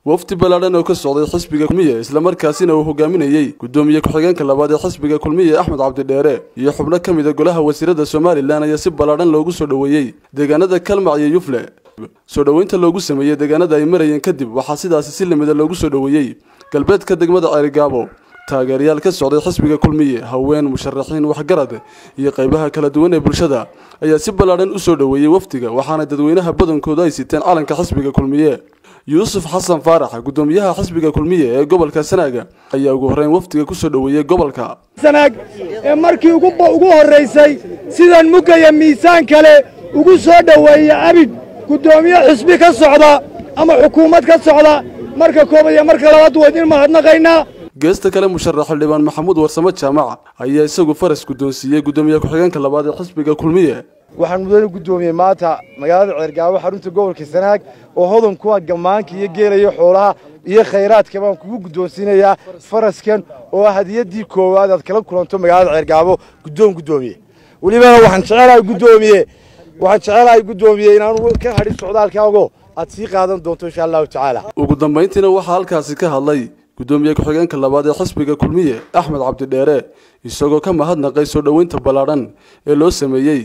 wafdi ballaadhan oo ka socday xisbiga kulmiye islamarkaasina uu hogaaminayey guddoomiye ku-xigeenka labaad ee xisbiga kulmiye axmed cabdidheere iyo xubno ka mid a golaha wasiirada somalilan ayaa si ballaadhan loogu soo dhoweeyey deegaanada kalmac iyo yufle soo dhoweynta loogu sameeyey deegaanada ay marayeen kadib waxaa sidaasi si limida loogu soo dhoweeyey galbeedka degmada ceerigaabo taageerayaal ka socday xisbiga kulmiye haween musharaxiin waxgarad iyo qaybaha kala duwan ee bulshada ayaa si ballaadhan u soo dhoweeyey wafdiga waxaana dadweynaha badankooda ay siteen calanka xisbiga kulmiye yuusuf xasan faarax guddoomiyaha xisbiga kulmiye ee gobolka sanaaga ayaa ugu horreyn wafdiga ku soo dhoweeyey gobolka sanaag ee markii ugu horraysay sidan mugaya miisaan kale ugu soo dhoweeya abid guddoomiye xisbi ka socda ama xukuumad ka socda marka koobaad iyo marka labaad waa idin mahadnaqaynaa geesta kale musharax xildhibaan maxamuud warsamo jaamac ayaa isagu faras guddoonsiiyey guddoomiye ku-xigeenka labaad ee xisbiga kulmiye waxaan mudane guddoomiyey maanta magaalada ceergaabo xarunta gobolka sanaag oo hodan kuwa gammaanka iyo geelayo xoolaha iyo khayraadka baan kugu guddoonsiinayaa faraskan oo hadiyaddii koowaad aad kala kulanto magaalada ceergaabo guddoon guddoomiye welibana waxaan jecelahay guddoomiye waxaan jecelahay guddoomiye inaanu ka hadhin socdaalkaago aad sii qaadan doonto insha allahu tacaala ugu dambayntiina waxaa halkaasi ka hadlay guddoomiye ku-xigeenka labaad ee xisbiga kulmiye axmed cabdidheere isagoo ka mahadnaqay soo dhoweynta ballaadhan ee loo sameeyey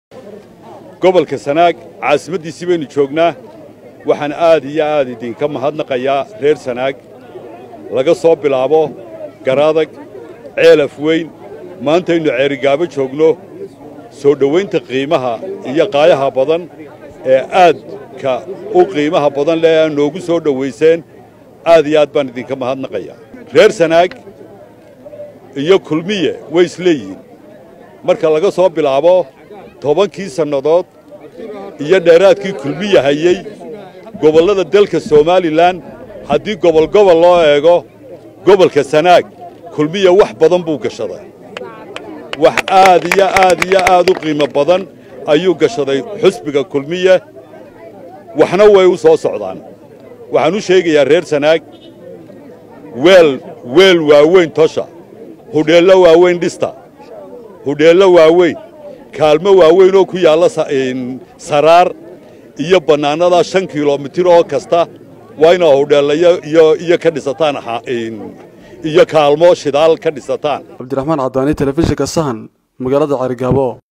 gobolka sanaag caasimaddiisii baynu joognaa waxaan aad iyo aad idinka mahadnaqayaa reer sanaag laga soo bilaabo garaadag ceelaf weyn maantaynu ceerigaabo joogno soo dhowaynta qiimaha iyo qaayaha badan ee aadka u qiimaha badan leh aa noogu soo dhowayseen aad iyo aad baan idinka mahadnaqayaa reer sanaag iyo kulmiye way isleeyihiin marka laga soo bilaabo tobankii sannadood iyo dheeraadkii kulmiye hayey gobollada dalka somalilan haddii gobolgobol loo eego gobolka sanaag kulmiye wax badan buu gashaday wax aad iyo aad iyo aad u qiimo badan ayuu gashaday xusbiga kulmiye waxna way u soo socdaan waxaan u sheegayaa reer sanaag weel weel waaweyn tosha hudheello waaweyn dhista hudheello waaweyn kaalmo waaweyn oo ku yaalla saraar iyo bannaanada shan kilomitir oo kasta waa inaa hudheellayo iyo ka dhisataan iyo kaalmo shidaal ka dhisataan cabdiraxmaan caddaani telefishinka sahan magaalada ceerigaabo